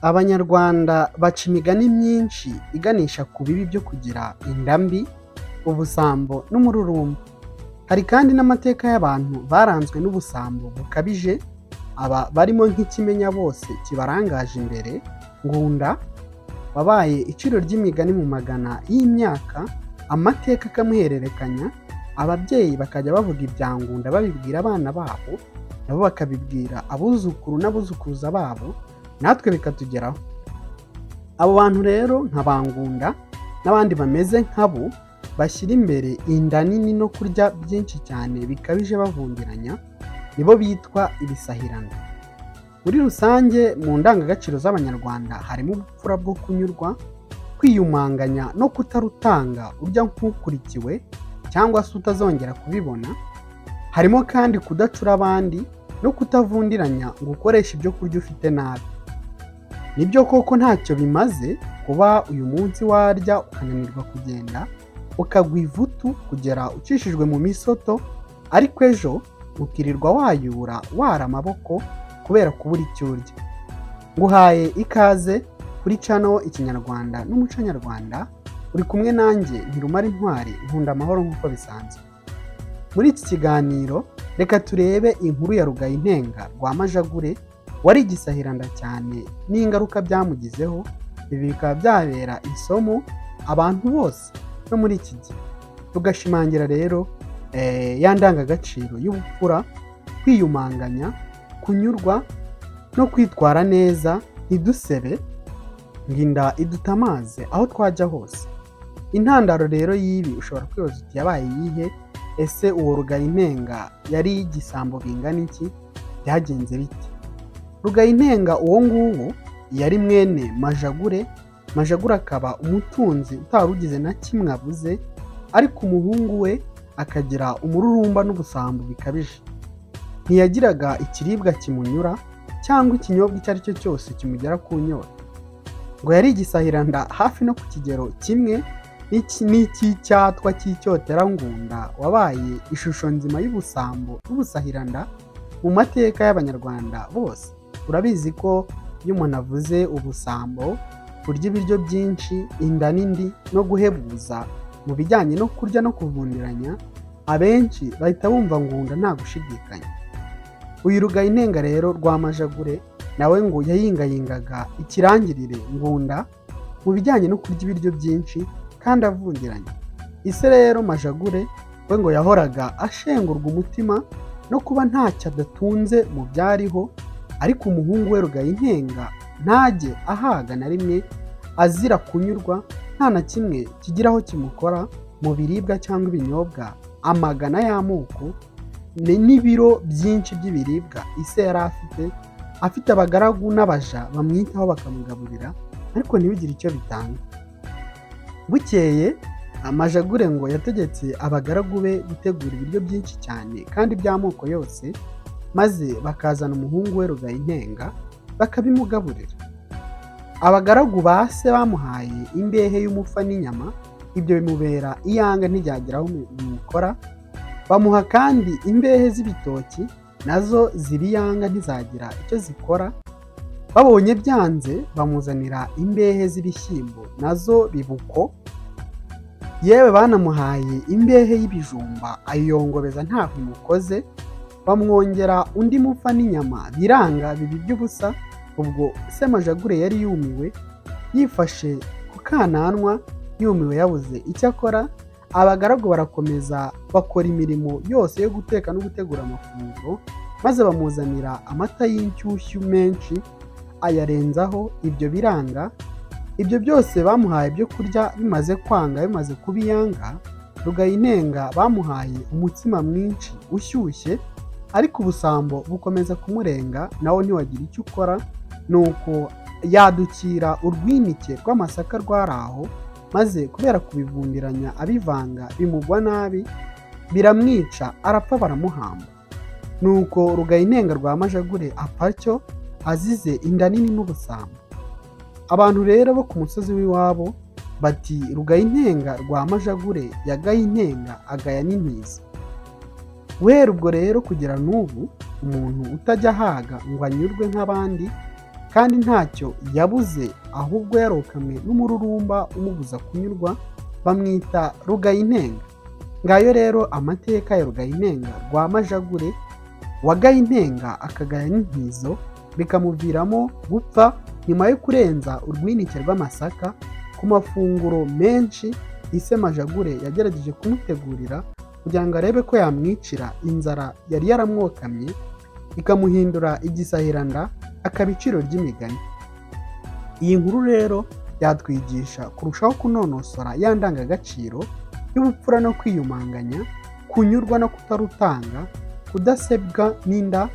abanyarwanda baca imigani myinshi iganisha ku bibi byo kugira inda mbi ubusambo n'umururumba hari kandi n'amateka y'abantu baranzwe n'ubusambo bukabije aba barimo nk'ikimenya bose kibarangaje imbere ngunda wabaye iciro ry'imigani mu magana y'imyaka amateka akamuhererekanya ababyeyi bakajya bavuga ibya ngunda babibwira abana babo nabo bakabibwira abuzukuru n'abuzukuruza babo natwe bikatugeraho abo bantu rero nka bangunda n'abandi bameze nk'abo bashyira imbere inda nini no kurya byinshi cyane bikabije bavundiranya nibo bitwa ibisahirana muri rusange mu ndangagaciro z'abanyarwanda harimo ubupfura bwo kunyurwa kwiyumanganya no kutarutanga urya nk'ukurikiwe cyangwa se utazongera kubibona harimo kandi kudacura abandi no kutavundiranya ngo ukoreshe ibyo kurya ufite nabi nibyo koko ntacyo bimaze kuba uyu munsi warya ukananirwa kugenda ukagwa ivutu kugera ucishijwe mu misoto ariko ejo ukirirwa wayura wara amaboko kubera kubura icyo urya nguhaye ikaze kuri cano ikinyarwanda n'umuco nyarwanda uri kumwe nanjye ntirumara intwari nkunda amahoro nk'uko bisanzwe muri iki kiganiro reka turebe inkuru ya rugayintenga rwa majagure wari igisahiranda cyane n'ingaruka byamugizeho ibi bikaba byabera isomo abantu bose no muri iki gihe tugashimangira rero ya ndangagaciro y'ubupfura kwiyumanganya kunyurwa no kwitwara neza ntidusebe ngo inda idutamaze aho twajya hose intandaro rero y'ibi ushobora kwibaza uti yabaye iyihe ese uwo rugayintenga yari igisambo bingana iki byagenze bite rugayintenga uwo nguwo yari mwene majagure majagure akaba umutunzi utari ugize na kimwe abuze ariko umuhungu we akagira umururumba n'ubusambo bikabije ntiyagiraga ikiribwa kimunyura cyangwa ikinyobwa icyo ari cyo cyose kimugera ku nyota ngo yari igisahiranda hafi no ku kigero kimwe n'icy'icyatwa cy'icyoterangunda wabaye ishusho nzima y'ubusambo n'ubusahiranda mu mateka y'abanyarwanda bose urabizi ko iyo umuntu avuze ubusambo kurya ibiryo byinshi inda n'indi no guhebuza mu bijyanye no kurya no kuvundiranya abenshi bahita bumva ngunda nta gushidikanya uyu rugayintenga rero rwa majagure nawe ngo yayingayingaga ikirangirire ngunda mu bijyanye no kurya ibiryo byinshi kandi avungiranye ise rero majagure we ngo yahoraga ashengurwa umutima no kuba ntacyo adatunze mu byariho ariko umuhungu we rugayintenga ntajye ahaga na rimwe azira kunyurwa nta na kimwe kigiraho kimukora mu biribwa cyangwa ibinyobwa amagana y'amoko n'ibiro byinshi by'ibiribwa ise yari afite afite abagaragu n'abaja bamwitaho bakamugaburira ariko ntibigire icyo bitanga bukeye amajagure ngo yategetse abagaragu be gutegura ibiryo byinshi cyane kandi by'amoko yose maze bakazana umuhungu we rugayintenga bakabimugaburira abagaragu ba se bamuhaye imbehe y'umufa n'inyama ibyo bimubera iyanga ntibyagera aho bimukora bamuha kandi imbehe z'ibitoki nazo ziriyanga ntizagira icyo zikora babonye byanze bamuzanira imbehe z'ibishyimbo nazo bibuko yewe banamuhaye imbehe y'ibijumba ayiyongobeza ntabwo imukoze bamwongera undi mufa n'inyama biranga bibi by'ubusa ubwo se majagure yari yumiwe yifashe ku kananwa yumiwe yabuze icyo akora abagaragu barakomeza bakora imirimo yose yo guteka no gutegura amafunguro maze bamuzanira amata y'inshyushyu menshi ayarenzaho ibyo biranga ibyo byose bamuhaye ibyo kurya bimaze kwanga bimaze kubiyanga rugayintenga bamuhaye umutsima mwinshi ushyushye ariko ubusambo bukomeza kumurenga nawe ntiwagira icyo ukora nuko yadukira urwinike rw'amasaka rwari aho maze kubera kubivundiranya abivanga bimugwa nabi biramwica arapfa baramuhamba nuko rugayintenga rwa majagure apacyo azize inda nini n'ubusambo abantu rero bo ku musozi w'iwabo bati rugayintenga rwa majagure yagaye intenga agaya n'intiza guhera ubwo rero kugera n'ubu umuntu utajya ahaga ngo anyurwe nk'abandi kandi ntacyo yabuze ahubwo yarokamwe n'umururumba umubuza kunyurwa bamwita rugayintenga ngayo rero amateka ya rugayintenga rwa majagure wagayintenga akagaya n'intizo bikamuviramo gupfa nyuma yo kurenza urwinike rw'amasaka ku mafunguro menshi ise majagure yagerageje kumutegurira kugira ngo arebe ko yamwicira inzara yari yaramwokamye ikamuhindura igisahiranda akaba iciro ry'imigani iyi nkuru rero yatwigisha kurushaho kunonosora ya ndangagaciro y'ubupfura no kwiyumanganya kunyurwa no kutarutanga kudasebwa n'inda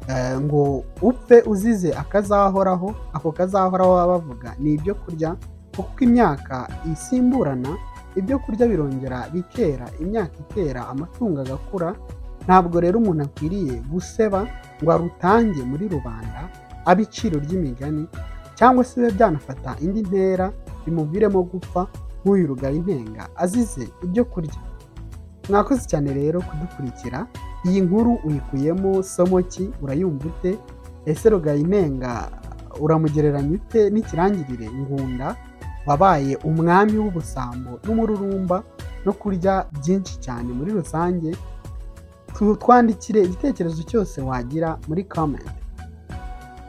eh, ngo upfe uzize akazahoraho ako kazahoraho baba bavuga ni ibyo kurya kuko imyaka isimburana ibyo kurya birongera bikera imyaka ikera amatungo agakura ntabwo rero umuntu akwiriye guseba ngo arutange muri rubanda abe iciro ry'imigani cyangwa se bibe byanafata indi ntera bimuviremo gupfa nk'uyu rugayintenga azize ibyo kurya mwakoze cyane rero kudukurikira iyi nkuru uyikuyemo somo ki urayumva ute ese rugayintenga uramugereranya ute n'ikirangirire ngunda wabaye umwami w'ubusambo n'umururumba no kurya byinshi cyane muri rusange twandikire igitekerezo cyose wagira muri comment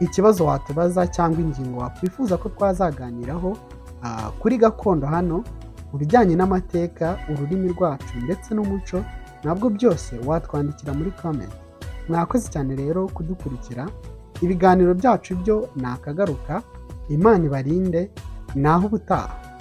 ikibazo watubaza cyangwa ingingo wakwifuza ko twazaganiraho ah, kuri gakondo hano mu bijyanye n'amateka ururimi rwacu ndetse n'umuco nabwo byose watwandikira muri comment mwakoze cyane rero kudukurikira ibiganiro byacu byo ni akagaruka imana ibarinde naho ubutaha